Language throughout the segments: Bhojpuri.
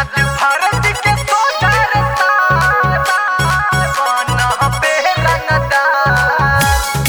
राज्य भारत के सोचार बन पे रंगदार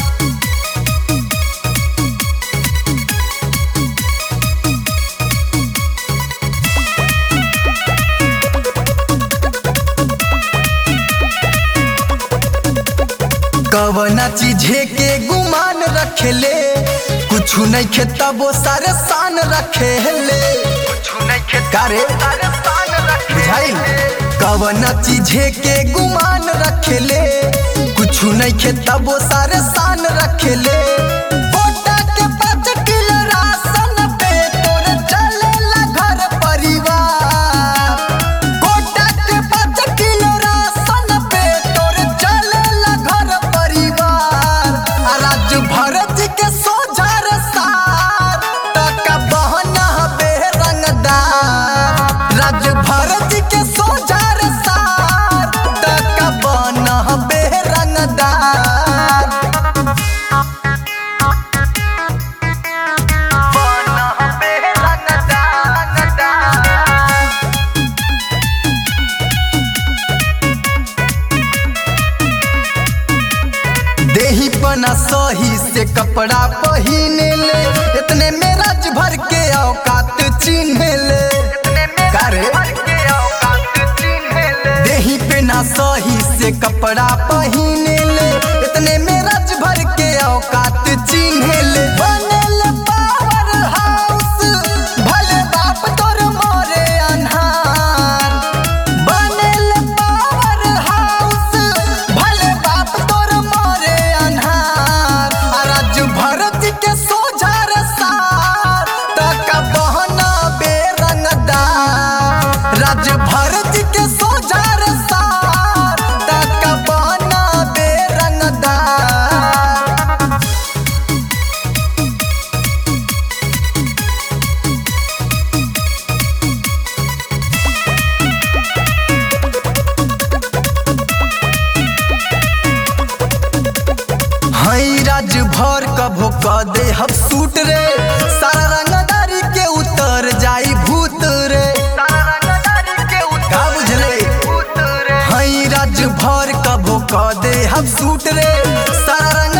कवना चीजे के गुमान रखेले कुछ नहीं खेता वो सारे शान रखेले कुछ नहीं खेत कारे सारे शान रखे बुझाइल कवना चीजे के गुमान रखेले कुछ नहीं खेता वो सारे शान रखेले पोटा के पाँच किलो राशन पे तोर चलेला घर परिवार कोटा के पाँच किलो राशन पे तोर चलेला घर परिवार आ राज्य भरत के सोझर सार टका बहना बेरंगदार राज्य भरत के सोझर सार टका बहना बेरंगदार बन पे रंगदार देही पना सही से कपड़ा पहिने ले इतने में राज भर के औकात चिन्ह ले इतने में कारे? भर के औकात चिन्ह ले देही पे ना सही से कपड़ा पहिने ले इतने में राज भर के औकात चिन्ह ले बनल पावर हाउस भले बाप तोर मोरे अन्हार बनल पावर हाउस भले बाप तोर मोरे अन्हार आ राज्य भरत के सोझर सार तक बहना बेरंगदार राज्य भरत के सोझर सार तक बहना बेरंगदार हई राज भर कभो क दे हम सूट रे सारा रंगदारी के उतर जाई भूत रे सारा रंगदारी के का बुझले उतरे हई राज भर कभो क दे हम सूट रे सारा रंग